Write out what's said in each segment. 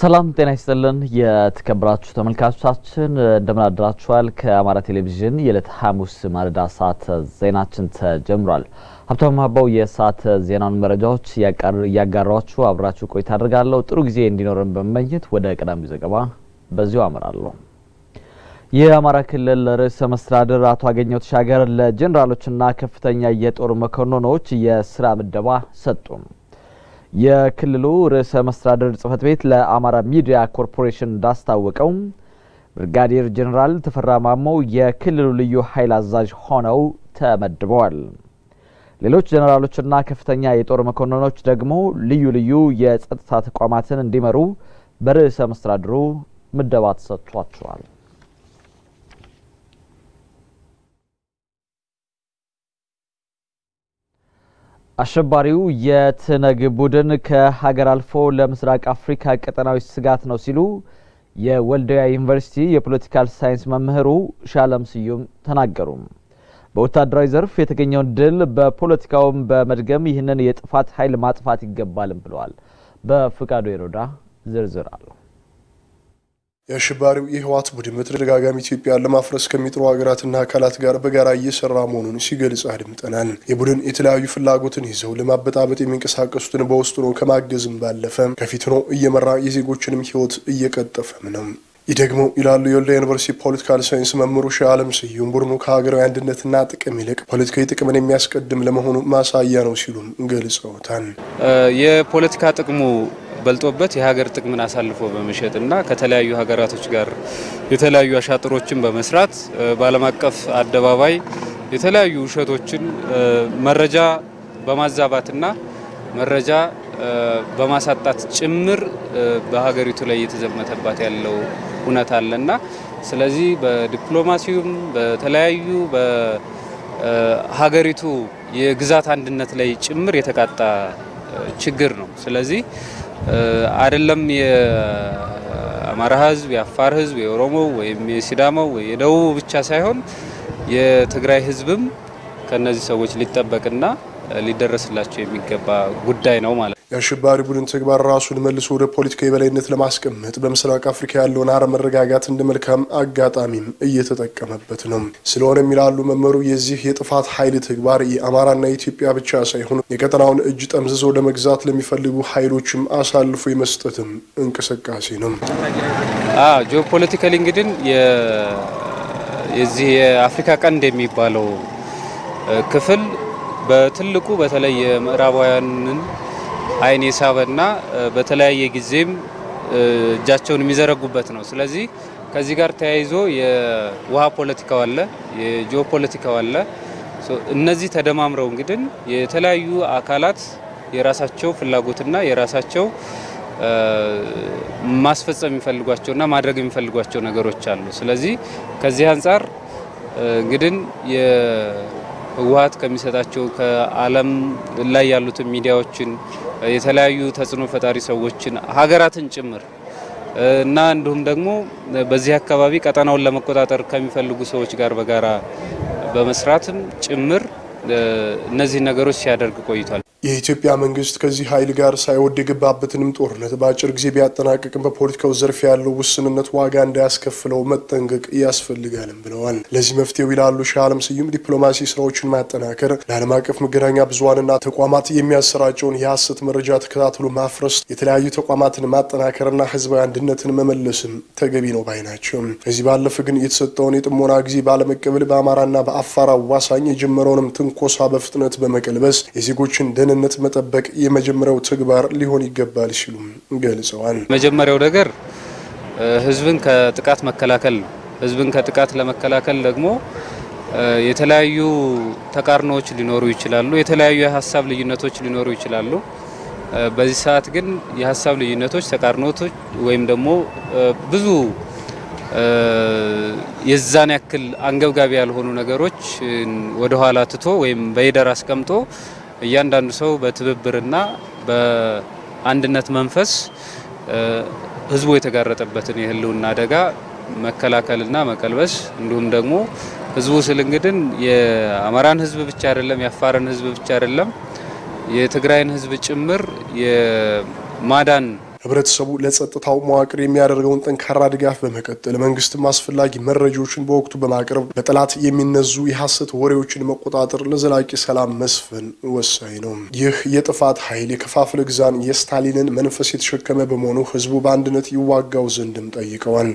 ሰላም ጤና ይስጥልን። የተከበራችሁ ተመልካቾቻችን እንደምን አድራችኋል? ከአማራ ቴሌቪዥን የዕለት ሐሙስ ማለዳ ሰዓት ዜናችን ተጀምሯል። ሀብታሙ ሀባው የሰዓት ዜናውን መረጃዎች እያጋራችሁ አብራችሁ ቆይታ አድርጋለሁ። ጥሩ ጊዜ እንዲኖረን በመመኘት ወደ ቀዳሚው ዘገባ በዚሁ አመራለሁ። የአማራ ክልል ርዕሰ መስተዳድር አቶ አገኘሁ ተሻገር ለጄኔራሎችና ከፍተኛ የጦር መኮንኖች የስራ ምደባ ሰጡ። የክልሉ ርዕሰ መስተዳድር ጽህፈት ቤት ለአማራ ሚዲያ ኮርፖሬሽን እንዳስታወቀው ብርጋዴር ጄኔራል ተፈራ ማሞ የክልሉ ልዩ ኃይል አዛዥ ሆነው ተመድበዋል። ሌሎች ጄኔራሎችና ከፍተኛ የጦር መኮንኖች ደግሞ ልዩ ልዩ የጸጥታ ተቋማትን እንዲመሩ በርዕሰ መስተዳድሩ ምደባ ተሰጥቷቸዋል። አሸባሪው የትነግ ቡድን ከሀገር አልፎ ለምስራቅ አፍሪካ ቀጠናዊ ስጋት ነው ሲሉ የወልዲያ ዩኒቨርሲቲ የፖለቲካል ሳይንስ መምህሩ ሻለም ስዩም ተናገሩ። በወታደራዊ ዘርፍ የተገኘውን ድል በፖለቲካውም በመድገም ይህንን የጥፋት ኃይል ማጥፋት ይገባልም ብለዋል። በፍቃዱ የሮዳ ዝርዝር አለው። የአሸባሪው የህወሓት ቡድን በተደጋጋሚ ኢትዮጵያን ለማፍረስ ከሚጥሩ ሀገራትና አካላት ጋር በጋራ እየሰራ መሆኑን ሲገልጽ አድምጠናል። የቡድን የተለያዩ ፍላጎትን ይዘው ለማበጣበጥ የሚንቀሳቀሱትን በውስጡ ነው ከማገዝም ባለፈ ከፊት ነው እየመራ የዜጎችንም ህይወት እየቀጠፈም ነው። ይህ ደግሞ ይላሉ የወልዲያ ዩኒቨርሲቲ ፖለቲካል ሳይንስ መምህሩ ሺህ አለም ስዩም ቡድኑ ከሀገራዊ አንድነትና ጥቅም ይልቅ ፖለቲካዊ ጥቅምን የሚያስቀድም ለመሆኑ ማሳያ ነው ሲሉም ገልጸውታል። የፖለቲካ ጥቅሙ በልጦበት የሀገር ጥቅምን አሳልፎ በመሸጥና ከተለያዩ ሀገራቶች ጋር የተለያዩ አሻጥሮችን በመስራት በዓለም አቀፍ አደባባይ የተለያዩ ውሸቶችን መረጃ በማዛባትና መረጃ በማሳጣት ጭምር በሀገሪቱ ላይ እየተዘመተባት ያለው እውነት አለና ስለዚህ በዲፕሎማሲውም በተለያዩ በሀገሪቱ የግዛት አንድነት ላይ ጭምር የተቃጣ ችግር ነው። ስለዚህ አይደለም የአማራ ሕዝብ፣ የአፋር ሕዝብ፣ የኦሮሞ ወይም የሲዳማው ወይ የደቡብ ብቻ ሳይሆን የትግራይ ሕዝብም ከነዚህ ሰዎች ሊጠበቅና ሊደረስላቸው የሚገባ ጉዳይ ነው ማለት ነው። የአሸባሪ ቡድን ተግባር ራሱን መልሶ ወደ ፖለቲካ የበላይነት ለማስቀመጥ በምስራቅ አፍሪካ ያለውን አለመረጋጋት እንደ መልካም አጋጣሚም እየተጠቀመበት ነው። ስለሆነም ይላሉ መመሩ የዚህ የጥፋት ኃይል ተግባር የአማራና የኢትዮጵያ ብቻ ሳይሆን የቀጠናውን እጅ ጠምዝዞ ለመግዛት ለሚፈልጉ ኃይሎችም አሳልፎ የመስጠትም እንቅስቃሴ ነው። ጂኦፖለቲካሊ እንግዲህ የዚህ የአፍሪካ ቀንድ የሚባለው ክፍል በትልቁ በተለይ የምዕራባውያንን አይን የሳበና በተለያየ ጊዜም እጃቸውን የሚዘረጉበት ነው። ስለዚህ ከዚህ ጋር ተያይዞ የውሃ ፖለቲካው አለ፣ የጂኦ ፖለቲካው አለ። እነዚህ ተደማምረው እንግዲህ የተለያዩ አካላት የራሳቸው ፍላጎትና የራሳቸው ማስፈጸም የሚፈልጓቸውና ማድረግ የሚፈልጓቸው ነገሮች አሉ። ስለዚህ ከዚህ አንጻር እንግዲህ ህወሓት ከሚሰጣቸው ከዓለም ላይ ያሉትን ሚዲያዎችን የተለያዩ ተጽዕኖ ፈጣሪ ሰዎችን ሀገራትን ጭምር እና እንዲሁም ደግሞ በዚህ አካባቢ ቀጠናውን ለመቆጣጠር ከሚፈልጉ ሰዎች ጋር በጋራ በመስራትም ጭምር እነዚህ ነገሮች ሲያደርግ ቆይቷል። የኢትዮጵያ መንግስት ከዚህ ኃይል ጋር ሳይወድ የገባበትንም ጦርነት በአጭር ጊዜ ቢያጠናቅቅም በፖለቲካው ዘርፍ ያለው ውስንነት ዋጋ እንዳያስከፍለው መጠንቀቅ ያስፈልጋልም ብለዋል። ለዚህ መፍትሄው ይላሉ ሺህ አለም ስዩም ዲፕሎማሲ ስራዎችን ማጠናከር፣ ለዓለም አቀፍ መገናኛ ብዙሀንና ተቋማት የሚያሰራጨውን የሀሰት መረጃ ተከታትሎ ማፍረስ፣ የተለያዩ ተቋማትን ማጠናከርና ህዝባዊ አንድነትን መመለስም ተገቢ ነው ባይ ናቸው። ከዚህ ባለፈ ግን የተሰጠውን የጥሞና ጊዜ ባለመቀበል በአማራና በአፋር አዋሳኝ የጀመረውንም ትንኮሳ በፍጥነት በመቀልበስ የዜጎችን ደህንነት መጠበቅ የመጀመሪያው ተግባር ሊሆን ይገባል ሲሉም ገልጸዋል። መጀመሪያው ነገር ህዝብን ከጥቃት መከላከል ነው። ህዝብን ከጥቃት ለመከላከል ደግሞ የተለያዩ ተቃርኖዎች ሊኖሩ ይችላሉ። የተለያዩ የሀሳብ ልዩነቶች ሊኖሩ ይችላሉ። በዚህ ሰዓት ግን የሀሳብ ልዩነቶች፣ ተቃርኖቶች ወይም ደግሞ ብዙ የዛን ያክል አንገብጋቢ ያልሆኑ ነገሮች ወደኋላ ትቶ ወይም በሂደር አስቀምጦ እያንዳንዱ ሰው በትብብርና በአንድነት መንፈስ ህዝቡ የተጋረጠበትን የህልውና አደጋ መከላከልና መቀልበስ እንዲሁም ደግሞ ህዝቡ ስል እንግድን የአማራን ህዝብ ብቻ አይደለም፣ የአፋርን ህዝብ ብቻ አይደለም፣ የትግራይን ህዝብ ጭምር የማዳን ህብረተሰቡ ለጸጥታው መዋቅር የሚያደርገውን ጠንካራ ድጋፍ በመቀጠል መንግስትም አስፈላጊ መረጃዎችን በወቅቱ በማቅረብ በጠላት የሚነዙ የሐሰት ወሬዎችን መቆጣጠር ለዘላቂ ሰላም መስፈን ወሳኝ ነው። ይህ የጥፋት ኃይል የከፋፍለ ግዛን የስታሊንን መንፈስ የተሸከመ በመሆኑ ህዝቡ በአንድነት ይዋጋው ዘንድም ጠይቀዋል።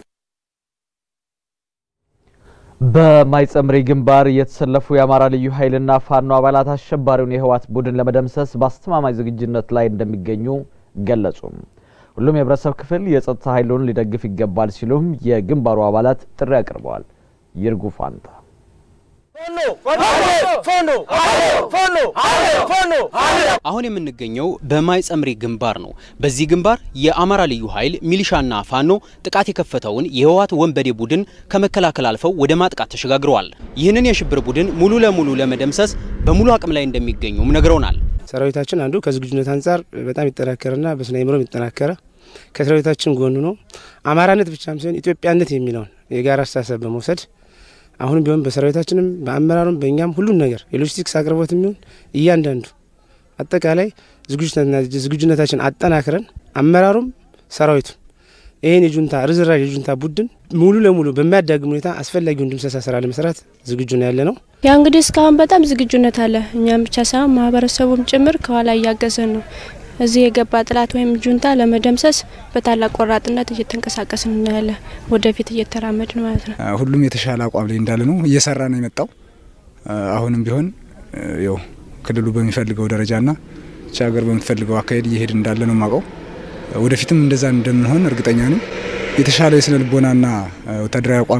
በማይጸምሪ ግንባር የተሰለፉ የአማራ ልዩ ኃይልና ፋኖ አባላት አሸባሪውን የህወሓት ቡድን ለመደምሰስ በአስተማማኝ ዝግጁነት ላይ እንደሚገኙ ገለጹ። ሁሉም የህብረተሰብ ክፍል የጸጥታ ኃይሉን ሊደግፍ ይገባል ሲሉም የግንባሩ አባላት ጥሪ አቅርበዋል። ይርጉ ፋንታ አሁን የምንገኘው በማይጸምሪ ግንባር ነው። በዚህ ግንባር የአማራ ልዩ ኃይል ሚሊሻና ፋኖ ጥቃት የከፈተውን የህወሓት ወንበዴ ቡድን ከመከላከል አልፈው ወደ ማጥቃት ተሸጋግረዋል። ይህንን የሽብር ቡድን ሙሉ ለሙሉ ለመደምሰስ በሙሉ አቅም ላይ እንደሚገኙም ነግረውናል። ሰራዊታችን አንዱ ከዝግጁነት አንጻር በጣም ይጠናከረና በስነ አእምሮም ይጠናከረ ከሰራዊታችን ጎኑ ነው። አማራነት ብቻም ሳይሆን ኢትዮጵያነት የሚለውን የጋራ አስተሳሰብ በመውሰድ አሁንም ቢሆን በሰራዊታችንም በአመራሩም በእኛም ሁሉን ነገር የሎጂስቲክስ አቅርቦት የሚሆን እያንዳንዱ አጠቃላይ ዝግጁነታችን አጠናክረን አመራሩም ሰራዊቱም ይህን የጁንታ ርዝራዥ የጁንታ ቡድን ሙሉ ለሙሉ በሚያዳግም ሁኔታ አስፈላጊውን ድምሰሳ ስራ ለመስራት ዝግጁ ነው ያለ ነው። ያ እንግዲህ እስካሁን በጣም ዝግጁነት አለ። እኛም ብቻ ሳይሆን ማህበረሰቡም ጭምር ከኋላ እያገዘን ነው። እዚህ የገባ ጥላት ወይም ጁንታ ለመደምሰስ በታላቅ ቆራጥነት እየተንቀሳቀስን እናያለን። ወደፊት እየተራመድን ማለት ነው። ሁሉም የተሻለ አቋም ላይ እንዳለ ነው እየሰራ ነው የመጣው። አሁንም ቢሆን ያው ክልሉ በሚፈልገው ደረጃና ቻ ሀገር በምትፈልገው አካሄድ እየሄድ እንዳለ ነው የማውቀው። ወደፊትም እንደዛ እንደምንሆን እርግጠኛ ነኝ። የተሻለ የስነ ልቦናና ወታደራዊ አቋም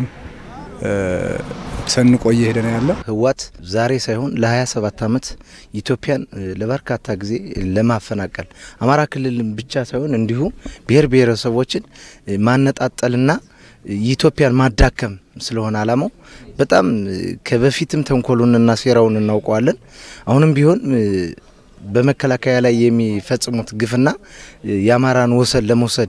ሰንቆ እየሄደ ነው ያለ። ህወሓት ዛሬ ሳይሆን ለ27 ዓመት ኢትዮጵያን ለበርካታ ጊዜ ለማፈናቀል አማራ ክልልን ብቻ ሳይሆን እንዲሁም ብሔር ብሔረሰቦችን ማነጣጠልና ኢትዮጵያን ማዳከም ስለሆነ አላማው በጣም ከበፊትም ተንኮሉንና ሴራውን እናውቀዋለን። አሁንም ቢሆን በመከላከያ ላይ የሚፈጽሙት ግፍና የአማራን ወሰን ለመውሰድ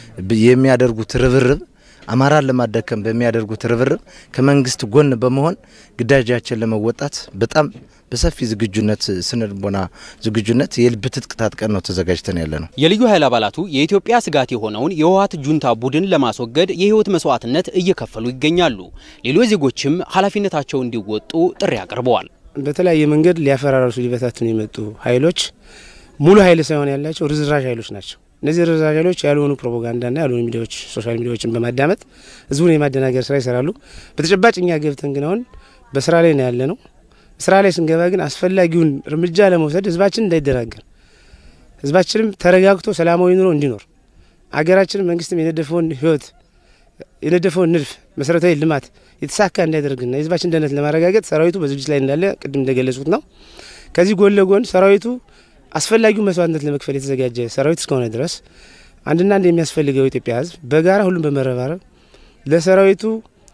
የሚያደርጉት ርብርብ አማራን ለማዳከም በሚያደርጉት ርብርብ ከመንግስት ጎን በመሆን ግዳጃችን ለመወጣት በጣም በሰፊ ዝግጁነት ስነልቦና ዝግጁነት የልብ ትጥቅ ታጥቀን ነው ተዘጋጅተን ያለ ነው። የልዩ ኃይል አባላቱ የኢትዮጵያ ስጋት የሆነውን የህወሓት ጁንታ ቡድን ለማስወገድ የህይወት መስዋዕትነት እየከፈሉ ይገኛሉ። ሌሎች ዜጎችም ኃላፊነታቸው እንዲወጡ ጥሪ አቅርበዋል። በተለያየ መንገድ ሊያፈራርሱ ሊበታትኑ የመጡ ኃይሎች ሙሉ ኃይል ሳይሆን ያላቸው ርዝራዥ ኃይሎች ናቸው። እነዚህ ርዝራዥ ኃይሎች ያልሆኑ ፕሮፓጋንዳና ያልሆኑ ሚዲያዎች፣ ሶሻል ሚዲያዎችን በማዳመጥ ህዝቡን የማደናገር ስራ ይሰራሉ። በተጨባጭ እኛ ገብተን ግን አሁን በስራ ላይ ነው ያለ ነው። ስራ ላይ ስንገባ ግን አስፈላጊውን እርምጃ ለመውሰድ ህዝባችን እንዳይደናገር፣ ህዝባችንም ተረጋግቶ ሰላማዊ ኑሮ እንዲኖር አገራችን መንግስትም የነደፈውን ህይወት የነደፈውን ንድፍ መሰረታዊ ልማት የተሳካ እንዲያደርግና የህዝባችን ደህንነት ለማረጋገጥ ሰራዊቱ በዝግጅት ላይ እንዳለ ቅድም እንደገለጹት ነው። ከዚህ ጎን ለጎን ሰራዊቱ አስፈላጊው መስዋዕትነት ለመክፈል የተዘጋጀ ሰራዊት እስከሆነ ድረስ አንድና አንድ የሚያስፈልገው የኢትዮጵያ ህዝብ በጋራ ሁሉም በመረባረብ ለሰራዊቱ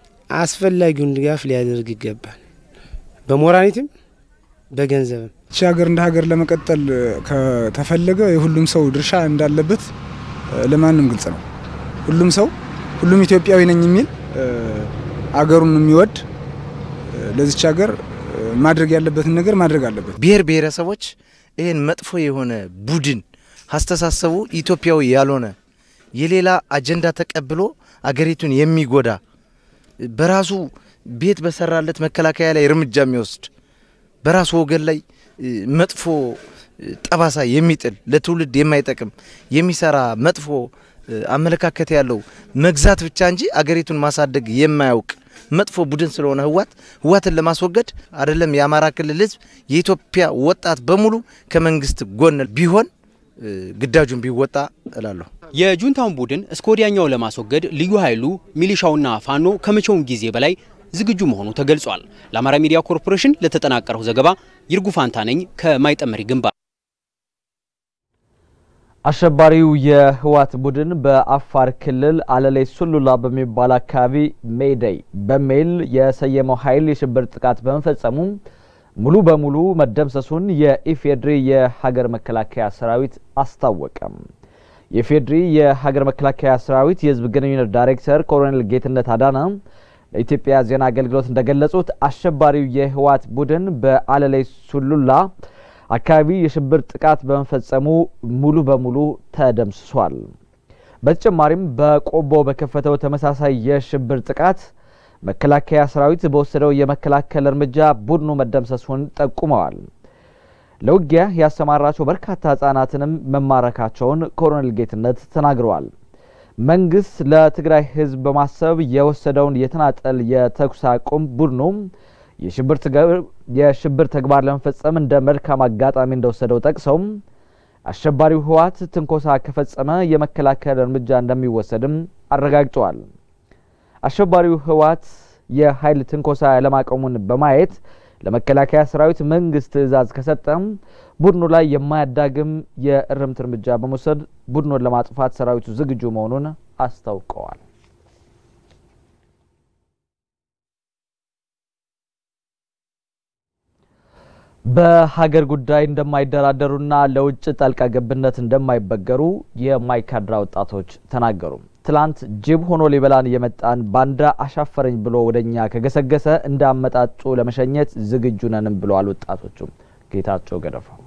አስፈላጊውን ድጋፍ ሊያደርግ ይገባል። በሞራኒቲም በገንዘብም ይቺ ሀገር እንደ ሀገር ለመቀጠል ከተፈለገ የሁሉም ሰው ድርሻ እንዳለበት ለማንም ግልጽ ነው። ሁሉም ሰው ሁሉም ኢትዮጵያዊ ነኝ የሚል አገሩን የሚወድ ለዚች ሀገር ማድረግ ያለበትን ነገር ማድረግ አለበት። ብሔር ብሔረሰቦች ይህን መጥፎ የሆነ ቡድን አስተሳሰቡ ኢትዮጵያዊ ያልሆነ የሌላ አጀንዳ ተቀብሎ አገሪቱን የሚጎዳ በራሱ ቤት በሰራለት መከላከያ ላይ እርምጃ የሚወስድ በራሱ ወገን ላይ መጥፎ ጠባሳ የሚጥል ለትውልድ የማይጠቅም የሚሰራ መጥፎ አመለካከት ያለው መግዛት ብቻ እንጂ አገሪቱን ማሳደግ የማያውቅ መጥፎ ቡድን ስለሆነ ህወሓት ህወሓትን ለማስወገድ አይደለም የአማራ ክልል ህዝብ የኢትዮጵያ ወጣት በሙሉ ከመንግስት ጎን ቢሆን ግዳጁን ቢወጣ እላለሁ። የጁንታውን ቡድን እስከ ወዲያኛው ለማስወገድ ልዩ ኃይሉ ሚሊሻውና ፋኖ ከመቼውም ጊዜ በላይ ዝግጁ መሆኑ ተገልጿል። ለአማራ ሚዲያ ኮርፖሬሽን ለተጠናቀረው ዘገባ ይርጉ ፋንታ ነኝ ከማይጠመሪ ግንባር። አሸባሪው የህወሓት ቡድን በአፋር ክልል አለሌ ሱሉላ በሚባል አካባቢ ሜይደይ በሚል የሰየመው ኃይል የሽብር ጥቃት በመፈጸሙ ሙሉ በሙሉ መደምሰሱን የኢፌድሪ የሀገር መከላከያ ሰራዊት አስታወቀም። የኢፌድሪ የሀገር መከላከያ ሰራዊት የህዝብ ግንኙነት ዳይሬክተር ኮሎኔል ጌትነት አዳነ ለኢትዮጵያ ዜና አገልግሎት እንደገለጹት አሸባሪው የህወሓት ቡድን በአለሌ ሱሉላ አካባቢ የሽብር ጥቃት በመፈጸሙ ሙሉ በሙሉ ተደምስሷል። በተጨማሪም በቆቦ በከፈተው ተመሳሳይ የሽብር ጥቃት መከላከያ ሰራዊት በወሰደው የመከላከል እርምጃ ቡድኑ መደምሰሱን ጠቁመዋል። ለውጊያ ያሰማራቸው በርካታ ህጻናትንም መማረካቸውን ኮሎኔል ጌትነት ተናግረዋል። መንግስት ለትግራይ ህዝብ በማሰብ የወሰደውን የተናጠል የተኩስ አቁም ቡድኑ የሽብር ተግባር ለመፈጸም እንደ መልካም አጋጣሚ እንደወሰደው ጠቅሰው አሸባሪው ህወሓት ትንኮሳ ከፈጸመ የመከላከል እርምጃ እንደሚወሰድም አረጋግጠዋል። አሸባሪው ህወሓት የኃይል ትንኮሳ ያለማቆሙን በማየት ለመከላከያ ሰራዊት መንግስት ትዕዛዝ ከሰጠም ቡድኑ ላይ የማያዳግም የእርምት እርምጃ በመውሰድ ቡድኑን ለማጥፋት ሰራዊቱ ዝግጁ መሆኑን አስታውቀዋል። በሀገር ጉዳይ እንደማይደራደሩና ለውጭ ጣልቃ ገብነት እንደማይበገሩ የማይካድራ ወጣቶች ተናገሩ። ትላንት ጅብ ሆኖ ሊበላን የመጣን ባንዳ አሻፈረኝ ብሎ ወደኛ ከገሰገሰ እንደ አመጣጡ ለመሸኘት ዝግጁ ነንም ብለዋል ወጣቶቹም። ጌታቸው ገደፋው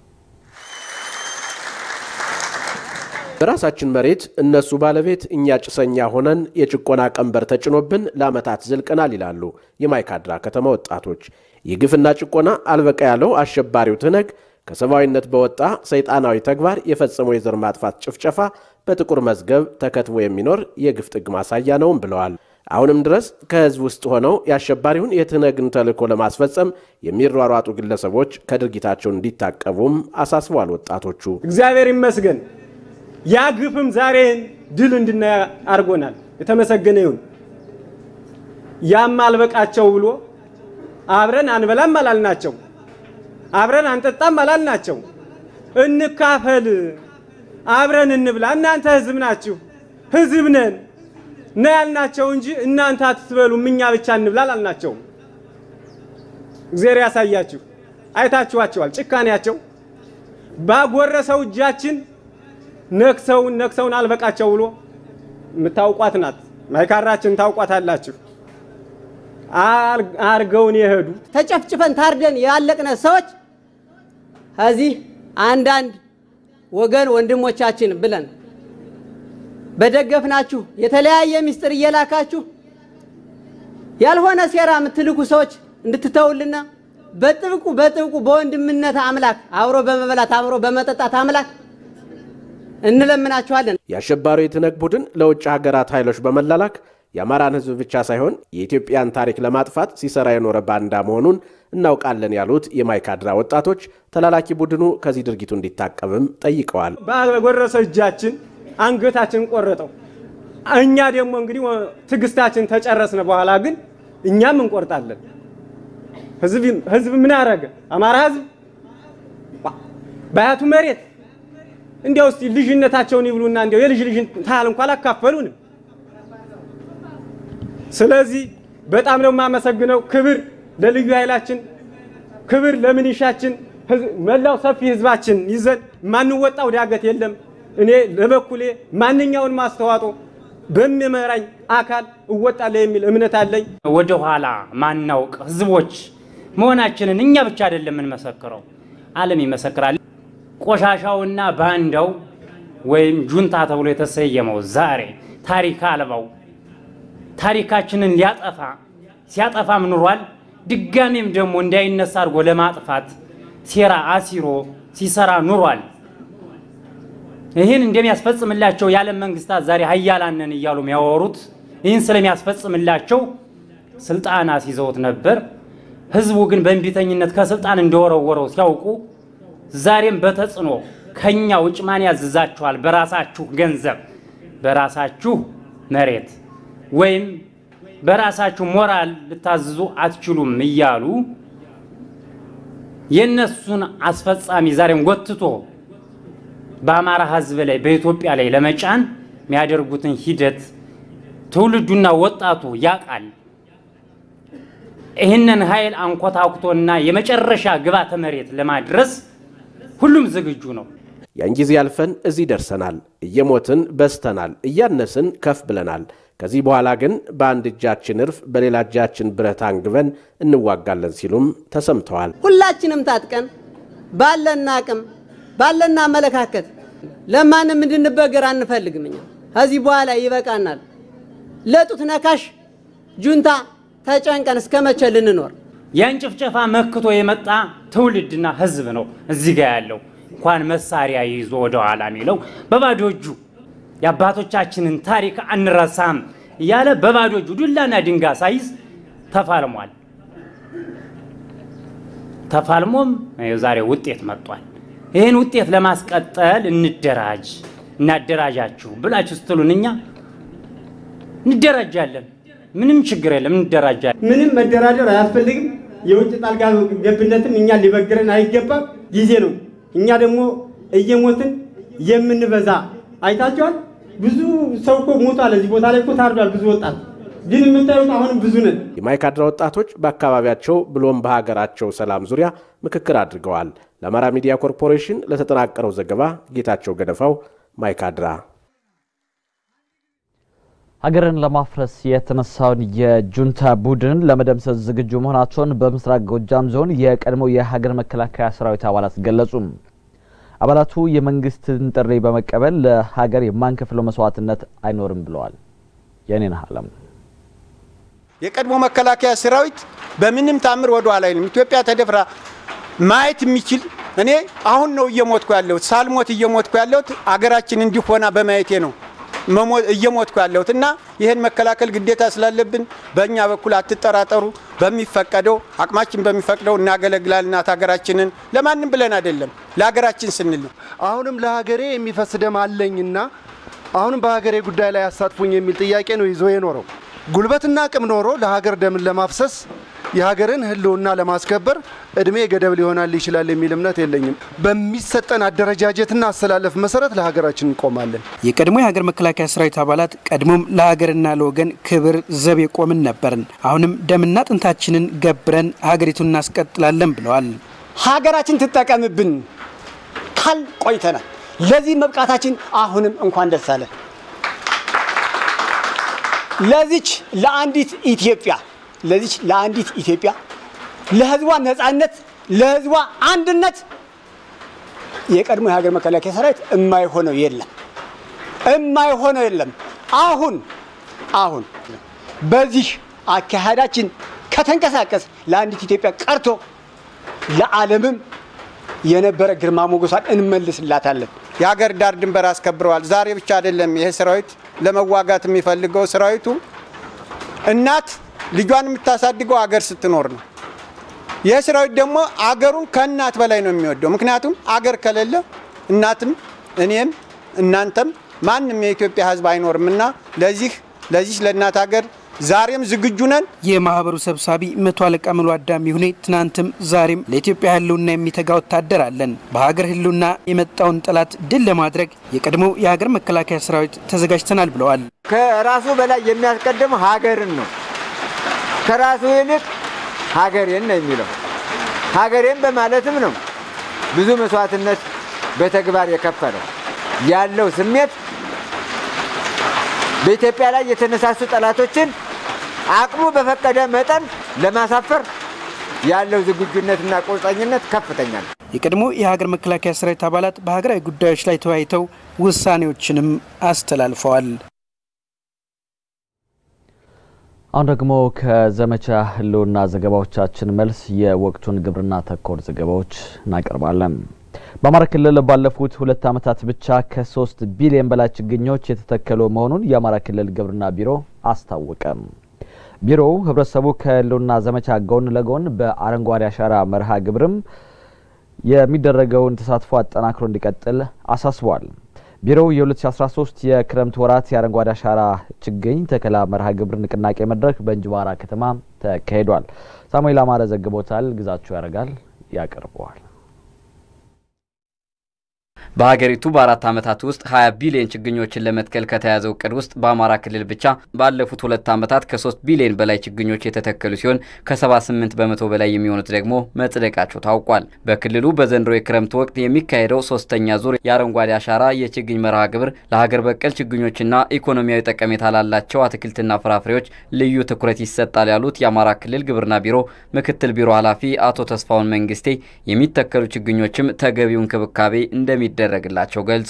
በራሳችን መሬት እነሱ ባለቤት እኛ ጭሰኛ ሆነን የጭቆና ቀንበር ተጭኖብን ለዓመታት ዘልቀናል ይላሉ የማይካድራ ከተማ ወጣቶች። የግፍና ጭቆና አልበቃ ያለው አሸባሪው ትነግ ከሰብአዊነት በወጣ ሰይጣናዊ ተግባር የፈጸመው የዘር ማጥፋት ጭፍጨፋ በጥቁር መዝገብ ተከትቦ የሚኖር የግፍ ጥግ ማሳያ ነውም ብለዋል። አሁንም ድረስ ከህዝብ ውስጥ ሆነው የአሸባሪውን የትነግን ተልዕኮ ለማስፈጸም የሚሯሯጡ ግለሰቦች ከድርጊታቸው እንዲታቀቡም አሳስበዋል ወጣቶቹ። እግዚአብሔር ይመስገን ያ ግፍም ዛሬን ድል እንድናይ አድርጎናል። የተመሰገነ ይሁን። ያም አልበቃቸው ብሎ አብረን አንበላም አላልናቸው፣ አብረን አንጠጣም አላልናቸው። እንካፈል፣ አብረን እንብላ፣ እናንተ ህዝብ ናችሁ፣ ህዝብ ነን ና ያልናቸው እንጂ እናንተ አትበሉም እኛ ብቻ እንብላ አላልናቸውም። እግዚአብሔር ያሳያችሁ። አይታችኋቸዋል ጭካኔያቸው ባጎረሰው እጃችን ነክሰውን ነክሰውን አልበቃቸው ብሎ የምታውቋት ናት። ማይካድራችን ታውቋታላችሁ። አርገውን የሄዱ ተጨፍጭፈን ታርደን ያለቅነ ሰዎች ከዚህ አንዳንድ ወገን ወንድሞቻችን ብለን በደገፍናችሁ የተለያየ ምስጢር እየላካችሁ ያልሆነ ሴራ የምትልኩ ሰዎች እንድትተውልና በጥብቁ በጥብቁ በወንድምነት አምላክ አብሮ በመበላት አብሮ በመጠጣት አምላክ እንለምናችኋለን። የአሸባሪው የትነግ ቡድን ለውጭ ሀገራት ኃይሎች በመላላክ የአማራን ሕዝብ ብቻ ሳይሆን የኢትዮጵያን ታሪክ ለማጥፋት ሲሰራ የኖረ ባንዳ መሆኑን እናውቃለን ያሉት የማይካድራ ወጣቶች ተላላኪ ቡድኑ ከዚህ ድርጊቱ እንዲታቀብም ጠይቀዋል። ባጎረሰ እጃችን አንገታችን ቆረጠው። እኛ ደግሞ እንግዲህ ትዕግስታችን ተጨረስነ በኋላ ግን እኛም እንቆርጣለን። ህዝብ ምን ያደረገ አማራ ህዝብ በአያቱ መሬት እንዲያው እስቲ ልጅነታቸውን ይብሉና እንዲያው የልጅ ልጅ ታህል እንኳን አላካፈሉንም። ስለዚህ በጣም ነው የማመሰግነው። ክብር ለልዩ ኃይላችን፣ ክብር ለምንሻችን፣ መላው ሰፊ ህዝባችን ይዘን ማንወጣው ዳገት የለም። እኔ ለበኩሌ ማንኛውን አስተዋጽኦ በሚመራኝ አካል እወጣለሁ የሚል እምነት አለኝ። ወደ ኋላ ማናውቅ ህዝቦች መሆናችንን እኛ ብቻ አይደለም የምንመሰክረው፣ ዓለም ይመሰክራል። ቆሻሻውና ባንዳው ወይም ጁንታ ተብሎ የተሰየመው ዛሬ ታሪክ አልባው ታሪካችንን ሊያጠፋ ሲያጠፋም ኑሯል። ድጋሜም ደግሞ እንዳይነሳ አድርጎ ለማጥፋት ሴራ አሲሮ ሲሰራ ኑሯል። ይህን እንደሚያስፈጽምላቸው የዓለም መንግስታት ዛሬ ሀያላንን እያሉ የሚያወሩት ይህን ስለሚያስፈጽምላቸው ስልጣን አስይዘውት ነበር። ህዝቡ ግን በእንቢተኝነት ከስልጣን እንደወረወረው ሲያውቁ ዛሬም በተጽዕኖ ከኛ ውጭ ማን ያዝዛችኋል? በራሳችሁ ገንዘብ፣ በራሳችሁ መሬት ወይም በራሳችሁ ሞራል ልታዝዙ አትችሉም እያሉ የእነሱን አስፈጻሚ ዛሬም ጎትቶ በአማራ ህዝብ ላይ በኢትዮጵያ ላይ ለመጫን የሚያደርጉትን ሂደት ትውልዱና ወጣቱ ያውቃል። ይህንን ኃይል አንኮታኩቶና የመጨረሻ ግባተ መሬት ለማድረስ ሁሉም ዝግጁ ነው። ያን ጊዜ ያልፈን እዚህ ደርሰናል። እየሞትን በስተናል፣ እያነስን ከፍ ብለናል። ከዚህ በኋላ ግን በአንድ እጃችን እርፍ በሌላ እጃችን ብረት አንግበን እንዋጋለን ሲሉም ተሰምተዋል። ሁላችንም ታጥቀን ባለን አቅም ባለን አመለካከት ለማንም እንድንበገር አንፈልግም። እኛ ከዚህ በኋላ ይበቃናል። ለጡት ነካሽ ጁንታ ተጨንቀን እስከ መቼ ልንኖር? ያን ጭፍጨፋ መክቶ የመጣ ትውልድና ህዝብ ነው እዚህ ጋር ያለው። እንኳን መሳሪያ ይዞ ወደ ኋላ የሚለው በባዶ እጁ የአባቶቻችንን ታሪክ አንረሳም እያለ በባዶ እጁ ዱላና ድንጋይ ሳይዝ ተፋልሟል። ተፋልሞም ዛሬ ውጤት መጥቷል። ይህን ውጤት ለማስቀጠል እንደራጅ እናደራጃችሁ ብላችሁ ስትሉን እኛ እንደራጃለን። ምንም ችግር የለም፣ እንደራጃለን። ምንም መደራደር አያስፈልግም። የውጭ ጣልቃ ገብነትም እኛ ሊበግረን አይገባም። ጊዜ ነው። እኛ ደግሞ እየሞትን የምንበዛ አይታችኋል። ብዙ ሰው እኮ ሞቷል። እዚህ ቦታ ላይ እኮ ታርዷል ብዙ ወጣት ግን የምታዩት አሁንም ብዙ ነን። የማይካድራ ወጣቶች በአካባቢያቸው ብሎም በሀገራቸው ሰላም ዙሪያ ምክክር አድርገዋል። ለአማራ ሚዲያ ኮርፖሬሽን ለተጠናቀረው ዘገባ ጌታቸው ገደፋው ማይካድራ። ሀገርን ለማፍረስ የተነሳውን የጁንታ ቡድን ለመደምሰስ ዝግጁ መሆናቸውን በምስራቅ ጎጃም ዞን የቀድሞው የሀገር መከላከያ ሰራዊት አባላት ገለጹ። አባላቱ የመንግስትን ጥሪ በመቀበል ለሀገር የማንከፍለው መስዋዕትነት አይኖርም ብለዋል። የኔነህ አለም የቀድሞ መከላከያ ሰራዊት በምንም ታምር ወደ ኋላ አይልም። ኢትዮጵያ ተደፍራ ማየት የሚችል እኔ አሁን ነው እየሞትኩ ያለሁት። ሳልሞት እየሞትኩ ያለሁት አገራችን እንዲሆና በማየቴ ነው እየሞትኩ ያለሁት እና ይህን መከላከል ግዴታ ስላለብን በእኛ በኩል አትጠራጠሩ። በሚፈቀደው አቅማችን በሚፈቅደው እናገለግላል እናት ሀገራችንን ለማንም ብለን አይደለም፣ ለሀገራችን ስንል ነው። አሁንም ለሀገሬ የሚፈስ ደም አለኝና አሁንም በሀገሬ ጉዳይ ላይ አሳትፉኝ የሚል ጥያቄ ነው ይዞ የኖረው። ጉልበትና አቅም ኖሮ ለሀገር ደምን ለማፍሰስ የሀገርን ሕልውና ለማስከበር እድሜ ገደብ ሊሆናል ይችላል የሚል እምነት የለኝም። በሚሰጠን አደረጃጀትና አሰላለፍ መሰረት ለሀገራችን እንቆማለን። የቀድሞ የሀገር መከላከያ ሰራዊት አባላት ቀድሞም ለሀገርና ለወገን ክብር ዘብ የቆምን ነበርን። አሁንም ደምና ጥንታችንን ገብረን ሀገሪቱን እናስቀጥላለን ብለዋል። ሀገራችን ትጠቀምብን ካል ቆይተናል። ለዚህ መብቃታችን አሁንም እንኳን ደስ አለን። ለዚች ለአንዲት ኢትዮጵያ ለዚች ለአንዲት ኢትዮጵያ ለህዝቧ ነጻነት፣ ለህዝቧ አንድነት የቀድሞ የሀገር መከላከያ ሰራዊት የማይሆነው የለም፣ የማይሆነው የለም። አሁን አሁን በዚህ አካሄዳችን ከተንቀሳቀስ ለአንዲት ኢትዮጵያ ቀርቶ ለዓለምም የነበረ ግርማ ሞገሷን እንመልስላታለን። የሀገር ዳር ድንበር አስከብረዋል። ዛሬ ብቻ አይደለም ይሄ ሰራዊት ለመዋጋት የሚፈልገው ሰራዊቱ እናት ልጇን የምታሳድገው አገር ስትኖር ነው። ይህ ሰራዊት ደግሞ አገሩን ከእናት በላይ ነው የሚወደው። ምክንያቱም አገር ከሌለ እናትም እኔም እናንተም ማንም የኢትዮጵያ ሕዝብ አይኖርም እና ለዚህ ለዚህ ለእናት ሀገር ዛሬም ዝግጁ ነን። የማህበሩ ሰብሳቢ መቶ አለቃ ምሎ አዳሚ ሁኔ ትናንትም ዛሬም ለኢትዮጵያ ህልውና የሚተጋ ወታደር አለን። በሀገር ህልውና የመጣውን ጠላት ድል ለማድረግ የቀድሞው የሀገር መከላከያ ሰራዊት ተዘጋጅተናል ብለዋል። ከራሱ በላይ የሚያስቀድም ሀገርን ነው። ከራሱ ይልቅ ሀገሬን ነው የሚለው። ሀገሬን በማለትም ነው ብዙ መስዋዕትነት በተግባር የከፈለው ያለው ስሜት በኢትዮጵያ ላይ የተነሳሱ ጠላቶችን አቅሙ በፈቀደ መጠን ለማሳፈር ያለው ዝግጁነትና ቁርጠኝነት ከፍተኛ ነው። የቀድሞ የሀገር መከላከያ ሰራዊት አባላት በሀገራዊ ጉዳዮች ላይ ተወያይተው ውሳኔዎችንም አስተላልፈዋል። አሁን ደግሞ ከዘመቻ ህልውና ዘገባዎቻችን መልስ የወቅቱን ግብርና ተኮር ዘገባዎች እናቀርባለን። በአማራ ክልል ባለፉት ሁለት ዓመታት ብቻ ከሶስት ቢሊዮን በላይ ችግኞች የተተከሉ መሆኑን የአማራ ክልል ግብርና ቢሮ አስታወቀ። ቢሮው ህብረተሰቡ ከህልውና ዘመቻ ጎን ለጎን በአረንጓዴ አሻራ መርሃ ግብርም የሚደረገውን ተሳትፎ አጠናክሮ እንዲቀጥል አሳስቧል። ቢሮው የ2013 የክረምት ወራት የአረንጓዴ አሻራ ችግኝ ተከላ መርሃ ግብር ንቅናቄ መድረክ በእንጅባራ ከተማ ተካሂዷል። ሳሙኤል አማረ ዘግቦታል። ግዛቸው ያደርጋል ያቀርበዋል። በሀገሪቱ በአራት ዓመታት ውስጥ 20 ቢሊዮን ችግኞችን ለመትከል ከተያዘው እቅድ ውስጥ በአማራ ክልል ብቻ ባለፉት ሁለት ዓመታት ከ3 ቢሊዮን በላይ ችግኞች የተተከሉ ሲሆን ከ78 በመቶ በላይ የሚሆኑት ደግሞ መጽደቃቸው ታውቋል። በክልሉ በዘንድሮ የክረምት ወቅት የሚካሄደው ሶስተኛ ዙር የአረንጓዴ አሻራ የችግኝ መርሃ ግብር ለሀገር በቀል ችግኞችና ኢኮኖሚያዊ ጠቀሜታ ላላቸው አትክልትና ፍራፍሬዎች ልዩ ትኩረት ይሰጣል ያሉት የአማራ ክልል ግብርና ቢሮ ምክትል ቢሮ ኃላፊ አቶ ተስፋውን መንግስቴ የሚተከሉ ችግኞችም ተገቢው እንክብካቤ እንደሚደረግላቸው ገልጸዋል።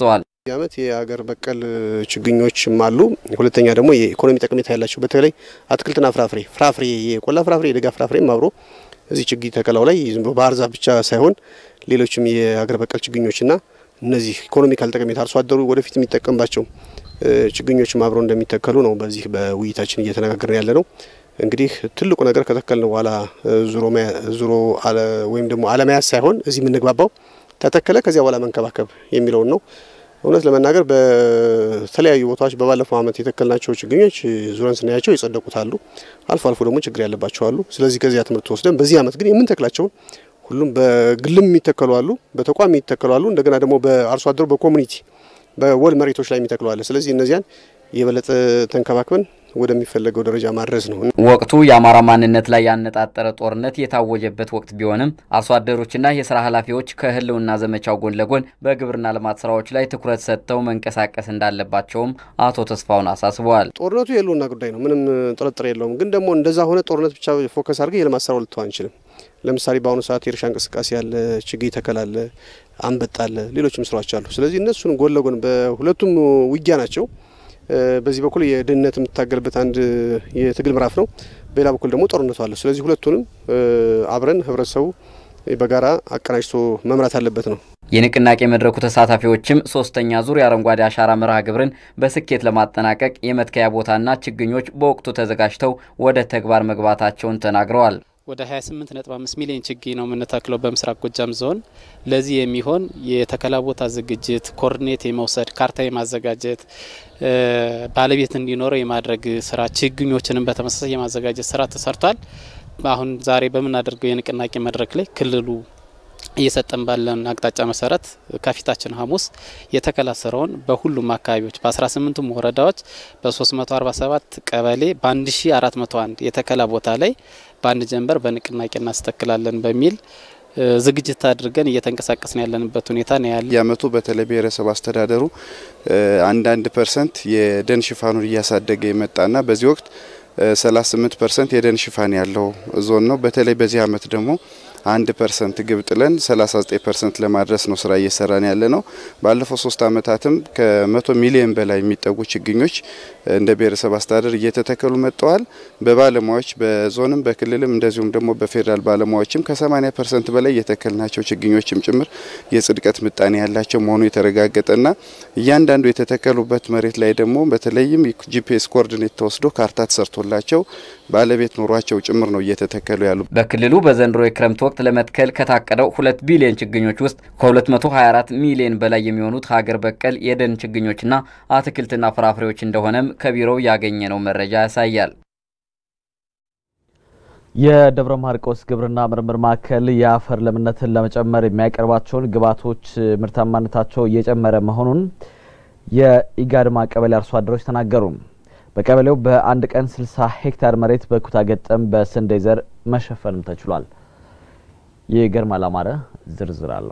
ዓመት የሀገር በቀል ችግኞችም አሉ። ሁለተኛ ደግሞ የኢኮኖሚ ጠቀሜታ ያላቸው በተለይ አትክልትና ፍራፍሬ ፍራፍሬ የቆላ ፍራፍሬ የደጋ ፍራፍሬም አብሮ እዚህ ችግኝ ተከላው ላይ ዝም ብሎ ባህር ዛፍ ብቻ ሳይሆን ሌሎችም የሀገር በቀል ችግኞችና እነዚህ ኢኮኖሚካል ጠቀሜታ አርሶ አደሩ ወደፊት የሚጠቀምባቸው ችግኞችም አብረው እንደሚተከሉ ነው በዚህ በውይይታችን እየተነጋገርን ያለ ነው። እንግዲህ ትልቁ ነገር ከተከልን በኋላ ዙሮ ወይም ደግሞ አለመያዝ ሳይሆን እዚህ የምንግባባው ተተከለ ከዚያ በኋላ መንከባከብ የሚለውን ነው። እውነት ለመናገር በተለያዩ ቦታዎች በባለፈው ዓመት የተከልናቸው ችግኞች ዙረን ስናያቸው የጸደቁት አሉ፣ አልፎ አልፎ ደግሞ ችግር ያለባቸው አሉ። ስለዚህ ከዚያ ትምህርት ወስደን በዚህ ዓመት ግን የምንተክላቸውን ሁሉም በግልም የሚተከሉ አሉ፣ በተቋም የሚተከሉ አሉ፣ እንደገና ደግሞ በአርሶ አደሩ በኮሚኒቲ በወል መሬቶች ላይ የሚተክሉ አለ። ስለዚህ እነዚያን የበለጠ ተንከባክበን ወደሚፈለገው ደረጃ ማድረስ ነው። ወቅቱ የአማራ ማንነት ላይ ያነጣጠረ ጦርነት የታወጀበት ወቅት ቢሆንም አርሶ አደሮችና የስራ ኃላፊዎች ከህልውና ዘመቻው ጎን ለጎን በግብርና ልማት ስራዎች ላይ ትኩረት ሰጥተው መንቀሳቀስ እንዳለባቸውም አቶ ተስፋውን አሳስበዋል። ጦርነቱ የህልውና ጉዳይ ነው፣ ምንም ጥርጥር የለውም። ግን ደግሞ እንደዛ ሆነ ጦርነት ብቻ ፎከስ አድርገን የልማት ስራው ልተው አንችልም። ለምሳሌ በአሁኑ ሰዓት የእርሻ እንቅስቃሴ ያለ፣ ችግኝ ተከላለ፣ አንበጣ አለ፣ ሌሎችም ስራዎች አሉ። ስለዚህ እነሱን ጎን ለጎን በሁለቱም ውጊያ ናቸው። በዚህ በኩል የድህነት የምትታገልበት አንድ የትግል ምዕራፍ ነው። በሌላ በኩል ደግሞ ጦርነቱ አለ። ስለዚህ ሁለቱንም አብረን ህብረተሰቡ በጋራ አቀናጅቶ መምራት አለበት ነው። የንቅናቄ መድረኩ ተሳታፊዎችም ሶስተኛ ዙር የአረንጓዴ አሻራ መርሃ ግብርን በስኬት ለማጠናቀቅ የመትከያ ቦታና ችግኞች በወቅቱ ተዘጋጅተው ወደ ተግባር መግባታቸውን ተናግረዋል። ወደ 28.5 ሚሊዮን ችግኝ ነው የምንተክለው በምስራቅ ጎጃም ዞን። ለዚህ የሚሆን የተከላ ቦታ ዝግጅት፣ ኮርዲኔት የመውሰድ ካርታ የማዘጋጀት ባለቤት እንዲኖረው የማድረግ ስራ፣ ችግኞችንም በተመሳሳይ የማዘጋጀት ስራ ተሰርቷል። አሁን ዛሬ በምናደርገው የንቅናቄ መድረክ ላይ ክልሉ እየሰጠን ባለን አቅጣጫ መሰረት ከፊታችን ሐሙስ የተከላ ስራውን በሁሉም አካባቢዎች በ18ቱም ወረዳዎች በ347 ቀበሌ በ1401 የተከላ ቦታ ላይ በአንድ ጀንበር በንቅናቄ እናስተክላለን በሚል ዝግጅት አድርገን እየተንቀሳቀስን ያለንበት ሁኔታ ነው ያለ። የአመቱ በተለይ ብሔረሰብ አስተዳደሩ አንዳንድ ፐርሰንት የደን ሽፋኑን እያሳደገ የመጣና በዚህ ወቅት 38 ፐርሰንት የደን ሽፋን ያለው ዞን ነው። በተለይ በዚህ አመት ደግሞ አንድ ፐርሰንት ግብ ጥለን 39 ፐርሰንት ለማድረስ ነው ስራ እየሰራን ያለ ነው። ባለፈው ሶስት አመታትም ከመቶ ሚሊዮን በላይ የሚጠጉ ችግኞች እንደ ብሔረሰብ አስተዳደር እየተተከሉ መጥተዋል። በባለሙያዎች በዞንም በክልልም እንደዚሁም ደግሞ በፌዴራል ባለሙያዎችም ከ80 ፐርሰንት በላይ የተከልናቸው ችግኞችም ጭምር የጽድቀት ምጣኔ ያላቸው መሆኑ የተረጋገጠና እያንዳንዱ የተተከሉበት መሬት ላይ ደግሞ በተለይም ጂፒኤስ ኮኦርዲኔት ተወስዶ ካርታ ተሰርቶላቸው ባለቤት ኖሯቸው ጭምር ነው እየተተከሉ ያሉ። በክልሉ በዘንድሮ የክረምት ወቅት ለመትከል ከታቀደው ሁለት ቢሊዮን ችግኞች ውስጥ ከ224 ሚሊዮን በላይ የሚሆኑት ሀገር በቀል የደን ችግኞችና አትክልትና ፍራፍሬዎች እንደሆነም ከቢሮው ያገኘነው መረጃ ያሳያል። የደብረ ማርቆስ ግብርና ምርምር ማዕከል የአፈር ለምነትን ለመጨመር የሚያቀርባቸውን ግብዓቶች ምርታማነታቸው እየጨመረ መሆኑን የኢጋድማ ቀበሌ አርሶ አደሮች ተናገሩ። በቀበሌው በአንድ ቀን 60 ሄክታር መሬት በኩታ ገጠም በስንዴ ዘር መሸፈንም ተችሏል። ይገርማል አማረ ዝርዝር አለው።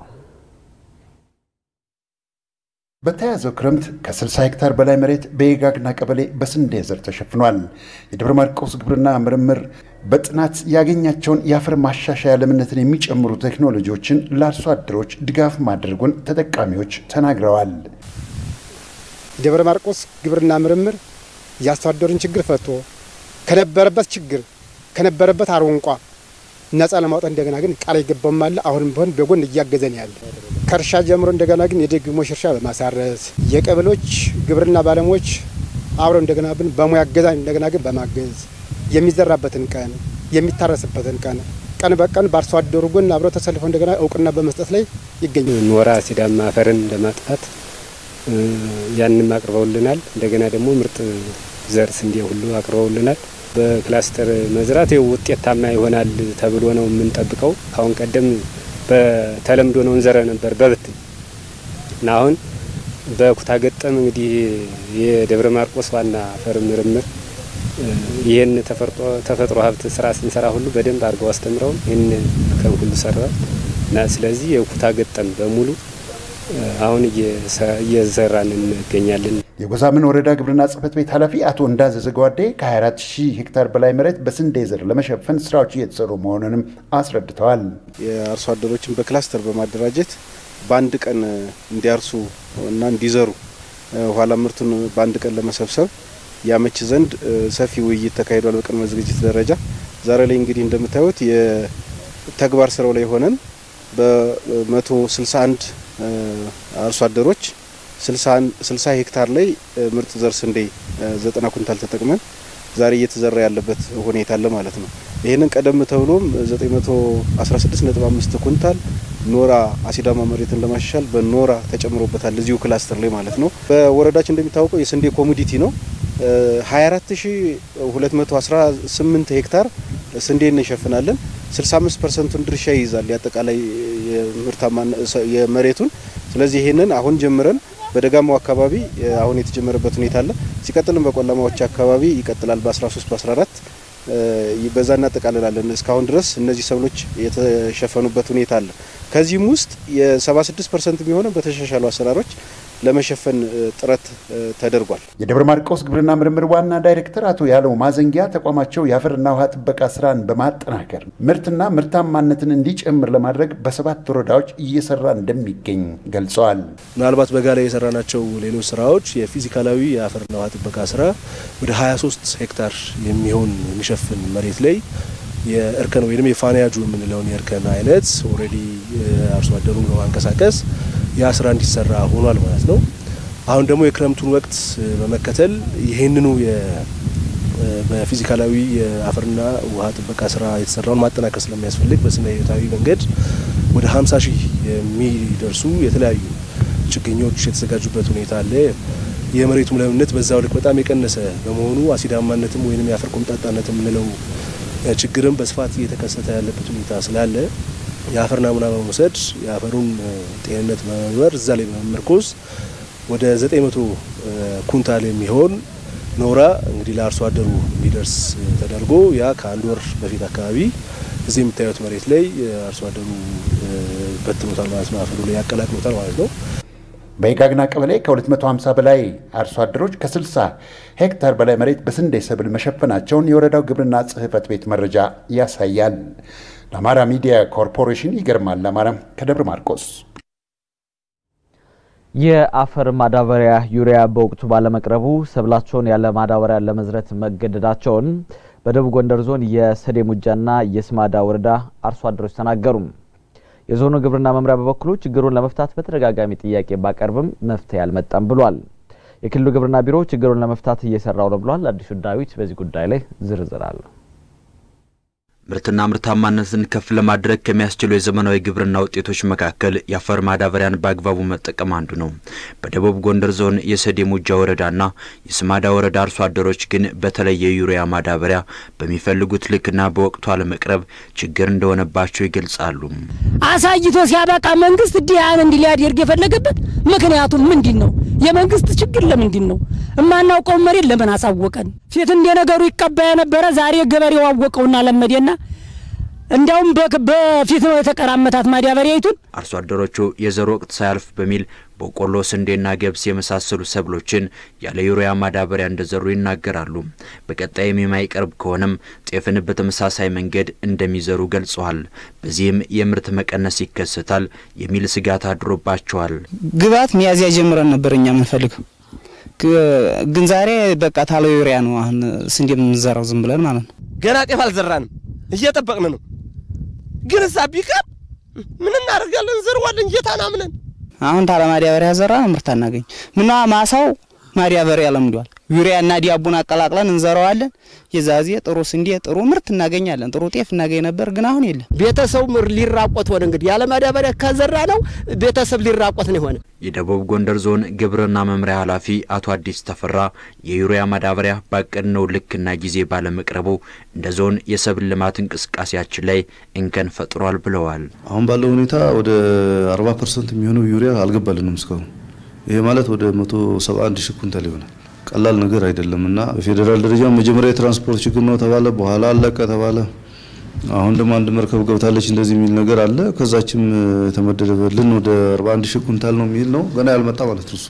በተያዘው ክረምት ከ60 ሄክታር በላይ መሬት በየጋግና ቀበሌ በስንዴ ዘር ተሸፍኗል። የደብረ ማርቆስ ግብርና ምርምር በጥናት ያገኛቸውን የአፈር ማሻሻያ ለምነትን የሚጨምሩ ቴክኖሎጂዎችን ለአርሶ አደሮች ድጋፍ ማድረጉን ተጠቃሚዎች ተናግረዋል። ደብረ ማርቆስ ግብርና ምርምር የአርሶ አደሩን ችግር ፈቶ ከነበረበት ችግር ከነበረበት አሮንቋ ነጻ ለማውጣት እንደገና ግን ቃል የገባውም አለ። አሁንም ቢሆን በጎን እያገዘን ያለ ከእርሻ ጀምሮ እንደገና ግን የደግሞሽ እርሻ በማሳረስ የቀበሎች ግብርና ባለሙያዎች አብረው እንደገና ብን በሙያ እገዛ እንደገና ግን በማገዝ የሚዘራበትን ቀን የሚታረስበትን ቀን ቀን በቀን በአርሶ አደሩ ጎን አብረው ተሰልፈው እንደገና እውቅና በመስጠት ላይ ይገኛል። ኖራ ሲዳማ አፈርን ለማጥፋት ያንም አቅርበውልናል። እንደገና ደግሞ ምርጥ ዘር ስንዴ ሁሉ አቅርበውልናል። በክላስተር መዝራት ውጤታማ ይሆናል ተብሎ ነው የምንጠብቀው። ካሁን ቀደም በተለምዶ ነው እንዘረ ነበር በብትን እና አሁን በኩታ ገጠም እንግዲህ የደብረ ማርቆስ ዋና አፈር ምርምር ይህን ተፈጥሮ ሀብት ስራ ስንሰራ ሁሉ በደንብ አድርገው አስተምረው ይህን ከም ሁሉ ሰራል እና ስለዚህ የኩታ ገጠም በሙሉ አሁን እየዘራን እንገኛለን። የጎዛምን ወረዳ ግብርና ጽሕፈት ቤት ኃላፊ አቶ እንዳዘዘ ጓዴ ከ24 ሺህ ሄክታር በላይ መሬት በስንዴ ዘር ለመሸፈን ስራዎች እየተሰሩ መሆኑንም አስረድተዋል። የአርሶ አደሮችን በክላስተር በማደራጀት በአንድ ቀን እንዲያርሱ እና እንዲዘሩ ኋላ ምርቱን በአንድ ቀን ለመሰብሰብ ያመች ዘንድ ሰፊ ውይይት ተካሂዷል በቅድመ ዝግጅት ደረጃ። ዛሬ ላይ እንግዲህ እንደምታዩት የተግባር ስራው ላይ ሆነን በመቶ ስልሳ አንድ አርሶ አደሮች ስልሳ ሄክታር ላይ ምርጥ ዘር ስንዴ ዘጠና ኩንታል ተጠቅመን ዛሬ እየተዘራ ያለበት ሁኔታ አለ ማለት ነው። ይህንን ቀደም ተብሎም 916.5 ኩንታል ኖራ አሲዳማ መሬትን ለማሻሻል በኖራ ተጨምሮበታል እዚሁ ክላስተር ላይ ማለት ነው። በወረዳችን እንደሚታወቀው የስንዴ ኮሞዲቲ ነው። 24218 ሄክታር ስንዴ እንሸፍናለን። 65 ፐርሰንቱን ድርሻ ይይዛል የአጠቃላይ የመሬቱን። ስለዚህ ይህንን አሁን ጀምረን በደጋማው አካባቢ አሁን የተጀመረበት ሁኔታ አለ። ሲቀጥልም በቆላማዎች አካባቢ ይቀጥላል። በ13 በ14 በዛ እናጠቃልላለን። እስካሁን ድረስ እነዚህ ሰብሎች የተሸፈኑበት ሁኔታ አለ። ከዚህም ውስጥ የ76 ፐርሰንት የሚሆነው በተሻሻሉ አሰራሮች ለመሸፈን ጥረት ተደርጓል። የደብረ ማርቆስ ግብርና ምርምር ዋና ዳይሬክተር አቶ ያለው ማዘንጊያ ተቋማቸው የአፈርና ውሃ ጥበቃ ስራን በማጠናከር ምርትና ምርታማነትን እንዲጨምር ለማድረግ በሰባት ወረዳዎች እየሰራ እንደሚገኝ ገልጸዋል። ምናልባት በጋ ላይ የሰራናቸው ሌሎች ስራዎች የፊዚካላዊ የአፈርና ውሃ ጥበቃ ስራ ወደ 23 ሄክታር የሚሆን የሚሸፍን መሬት ላይ የእርከን ወይም የፋንያጁ የምንለውን የእርከን አይነት ኦልሬዲ አርሶ አደሩን በማንቀሳቀስ ያ ስራ እንዲሰራ ሆኗል ማለት ነው። አሁን ደግሞ የክረምቱን ወቅት በመከተል ይህንኑ በፊዚካላዊ የአፈርና ውሃ ጥበቃ ስራ የተሰራውን ማጠናከር ስለሚያስፈልግ በስነ ህይወታዊ መንገድ ወደ 50 ሺህ የሚደርሱ የተለያዩ ችግኞች የተዘጋጁበት ሁኔታ አለ። የመሬቱም ለምነት በዛው ልክ በጣም የቀነሰ በመሆኑ አሲዳማነትም ወይም የአፈር ቆምጣጣነት የምንለው ችግርም በስፋት እየተከሰተ ያለበት ሁኔታ ስላለ የአፈር ናሙና በመውሰድ የአፈሩን ጤንነት በመመርመር እዛ ላይ በመመርኮዝ ወደ 900 ኩንታል የሚሆን ኖራ እንግዲህ ለአርሶ አደሩ እንዲደርስ ተደርጎ ያ ከአንድ ወር በፊት አካባቢ እዚህ የምታዩት መሬት ላይ አርሶ አደሩ በትኖታል ማለት ነው። አፈሩ ላይ ያቀላቅሎታል ማለት ነው። በየጋግና ቀበሌ ከ250 በላይ አርሶ አደሮች ከ60 ሄክታር በላይ መሬት በስንዴ ሰብል መሸፈናቸውን የወረዳው ግብርና ጽሕፈት ቤት መረጃ ያሳያል። ለአማራ ሚዲያ ኮርፖሬሽን ይገርማል ለአማራ ከደብረ ማርቆስ። የአፈር ማዳበሪያ ዩሪያ በወቅቱ ባለመቅረቡ ሰብላቸውን ያለ ማዳበሪያ ለመዝረት መገደዳቸውን በደቡብ ጎንደር ዞን የሰዴ ሙጃና የስማዳ ወረዳ አርሶ አደሮች ተናገሩ። የዞኑ ግብርና መምሪያ በበኩሉ ችግሩን ለመፍታት በተደጋጋሚ ጥያቄ ባቀርብም መፍትሄ አልመጣም ብሏል። የክልሉ ግብርና ቢሮ ችግሩን ለመፍታት እየሰራው ነው ብሏል። አዲሱ ዳዊት በዚህ ጉዳይ ላይ ዝርዝር አለው። ምርትና ምርታማነትን ከፍ ለማድረግ ከሚያስችሉ የዘመናዊ ግብርና ውጤቶች መካከል የአፈር ማዳበሪያን በአግባቡ መጠቀም አንዱ ነው። በደቡብ ጎንደር ዞን የሰዴ ሙጃ ወረዳና የስማዳ ወረዳ አርሶ አደሮች ግን በተለይ የዩሪያ ማዳበሪያ በሚፈልጉት ልክና በወቅቱ አለመቅረብ ችግር እንደሆነባቸው ይገልጻሉ። አሳይቶ ሲያበቃ መንግስት ዲያን እንዲ ሊያደርግ የፈለገበት ምክንያቱም ምንድን ነው? የመንግስት ችግር ለምንድን ነው? እማናውቀውን መሬት ለምን አሳወቀን? ፊት እንደ ነገሩ ይቀባ የነበረ ዛሬ ገበሬው አወቀውና ለመዴና እንዲያውም በፊት ነው የተቀራመታት ማዳበሪያይቱን። አርሶ አደሮቹ የዘር ወቅት ሳያልፍ በሚል በቆሎ፣ ስንዴና ገብስ የመሳሰሉ ሰብሎችን ያለ ዩሪያ ማዳበሪያ እንደዘሩ ይናገራሉ። በቀጣይም የማይቀርብ ከሆነም ጤፍን በተመሳሳይ መንገድ እንደሚዘሩ ገልጸዋል። በዚህም የምርት መቀነስ ይከሰታል የሚል ስጋት አድሮባቸዋል። ግብዓት ሚያዝያ ጀምረን ነበር እኛ የምንፈልገው ግን ዛሬ በቃ ታለ ዩሪያ ነው አሁን ስንዴ የምንዘራው ዝም ብለን ማለት ነው። ገና ጤፍ አልዘራንም፣ እየጠበቅን ነው። ግን እዛ ቢቀር ምን እናደርጋለን? እንዘርዋለን ጌታን አምነን። አሁን ታለ ማዳበሪያ ዘራ ምርት አናገኝ። ምና ማሳው ማዳበሪያ ለምዷል። ዩሪያና ዲያቡን አቀላቅለን እንዘራዋለን። የዛዜ ጥሩ ስንዴ ጥሩ ምርት እናገኛለን። ጥሩ ጤፍ እናገኝ ነበር፣ ግን አሁን የለም። ቤተሰቡ ምር ሊራቆት ሆነ። እንግዲህ ያለ ማዳበሪያ ከዘራ ነው ቤተሰብ ሊራቆት ነው የሆነ። የደቡብ ጎንደር ዞን ግብርና መምሪያ ኃላፊ አቶ አዲስ ተፈራ የዩሪያ ማዳበሪያ ባቀድነው ልክና ጊዜ ባለመቅረቡ እንደ ዞን የሰብል ልማት እንቅስቃሴያችን ላይ እንከን ፈጥሯል ብለዋል። አሁን ባለው ሁኔታ ወደ 40 ፐርሰንት የሚሆነው ዩሪያ አልገባልንም እስካሁን። ይሄ ማለት ወደ 171 ሺህ ኩንታል ይሆናል። ቀላል ነገር አይደለም እና በፌዴራል ደረጃ መጀመሪያ የትራንስፖርት ችግር ነው ተባለ፣ በኋላ አለቀ ተባለ። አሁን ደግሞ አንድ መርከብ ገብታለች እንደዚህ የሚል ነገር አለ። ከዛችም የተመደበልን ወደ 41 ሺህ ኩንታል ነው የሚል ነው። ገና ያልመጣ ማለት ነው እሱ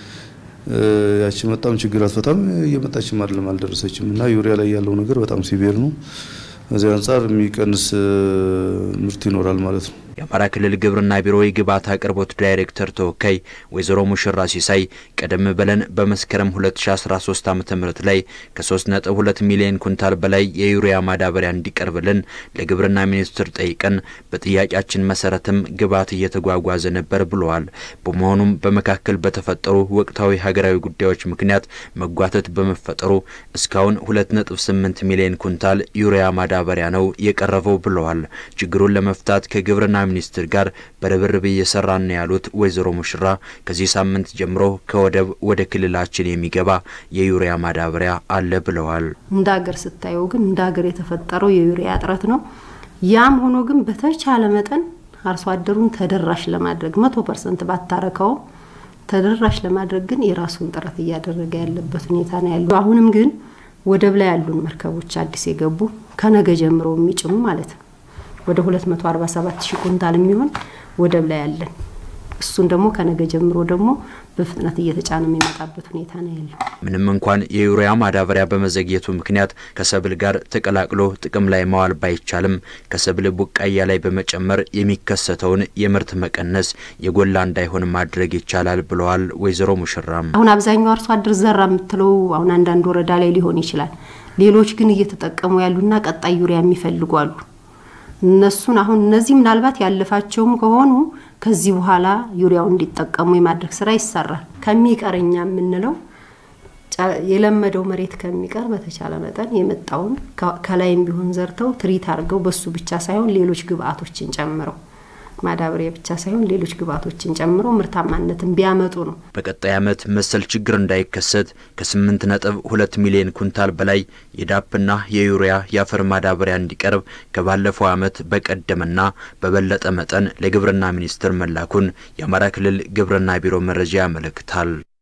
ያቺ መጣም ችግር አትፈታም፣ እየመጣችም አይደለም አልደረሰችም። እና ዩሪያ ላይ ያለው ነገር በጣም ሲቪር ነው። ከዚህ አንጻር የሚቀንስ ምርት ይኖራል ማለት ነው። የአማራ ክልል ግብርና ቢሮ የግብዓት አቅርቦት ዳይሬክተር ተወካይ ወይዘሮ ሙሽራ ሲሳይ ቀደም ብለን በመስከረም 2013 ዓ ም ላይ ከ3.2 ሚሊዮን ኩንታል በላይ የዩሪያ ማዳበሪያ እንዲቀርብልን ለግብርና ሚኒስቴር ጠይቀን በጥያቄያችን መሰረትም ግብዓት እየተጓጓዘ ነበር ብለዋል። በመሆኑም በመካከል በተፈጠሩ ወቅታዊ ሀገራዊ ጉዳዮች ምክንያት መጓተት በመፈጠሩ እስካሁን 2.8 ሚሊዮን ኩንታል ዩሪያ ማዳበሪያ ነው የቀረበው ብለዋል። ችግሩን ለመፍታት ከግብርና ሚኒስቴር ጋር በርብርብ እየሰራን ነው ያሉት ወይዘሮ ሙሽራ ከዚህ ሳምንት ጀምሮ ከወደብ ወደ ክልላችን የሚገባ የዩሪያ ማዳበሪያ አለ ብለዋል። እንደ ሀገር ስታየው ግን እንደ ሀገር የተፈጠረው የዩሪያ እጥረት ነው። ያም ሆኖ ግን በተቻለ መጠን አርሶ አደሩን ተደራሽ ለማድረግ መቶ ፐርሰንት ባታረከውም ተደራሽ ለማድረግ ግን የራሱን ጥረት እያደረገ ያለበት ሁኔታ ነው ያለው። አሁንም ግን ወደብ ላይ ያሉን መርከቦች አዲስ የገቡ ከነገ ጀምሮ የሚጭኑ ማለት ነው ወደ 247 ሺህ ኩንታል የሚሆን ወደብ ላይ ያለን እሱን ደግሞ ከነገ ጀምሮ ደግሞ በፍጥነት እየተጫነ የሚመጣበት ሁኔታ ነው ያለው። ምንም እንኳን የዩሪያ ማዳበሪያ በመዘግየቱ ምክንያት ከሰብል ጋር ተቀላቅሎ ጥቅም ላይ ማዋል ባይቻልም ከሰብል ቡቃያ ላይ በመጨመር የሚከሰተውን የምርት መቀነስ የጎላ እንዳይሆን ማድረግ ይቻላል ብለዋል ወይዘሮ ሙሽራም። አሁን አብዛኛው አርሶ አደር ዘራ የምትለው አሁን አንዳንድ ወረዳ ላይ ሊሆን ይችላል። ሌሎች ግን እየተጠቀሙ ያሉና ቀጣይ ዩሪያ የሚፈልጉ አሉ። እነሱን አሁን እነዚህ ምናልባት ያለፋቸውም ከሆኑ ከዚህ በኋላ ዩሪያው እንዲጠቀሙ የማድረግ ስራ ይሰራል። ከሚቀረኛ የምንለው የለመደው መሬት ከሚቀር በተቻለ መጠን የመጣውን ከላይም ቢሆን ዘርተው ትሪት አድርገው በሱ ብቻ ሳይሆን ሌሎች ግብአቶችን ጨምረው ማዳበሪያ ብቻ ሳይሆን ሌሎች ግብአቶችን ጨምሮ ምርታማነትን ቢያመጡ ነው። በቀጣይ ዓመት መሰል ችግር እንዳይከሰት ከስምንት ነጥብ ሁለት ሚሊዮን ኩንታል በላይ የዳፕና የዩሪያ የአፈር ማዳበሪያ እንዲቀርብ ከባለፈው ዓመት በቀደመና በበለጠ መጠን ለግብርና ሚኒስቴር መላኩን የአማራ ክልል ግብርና ቢሮ መረጃ ያመለክታል።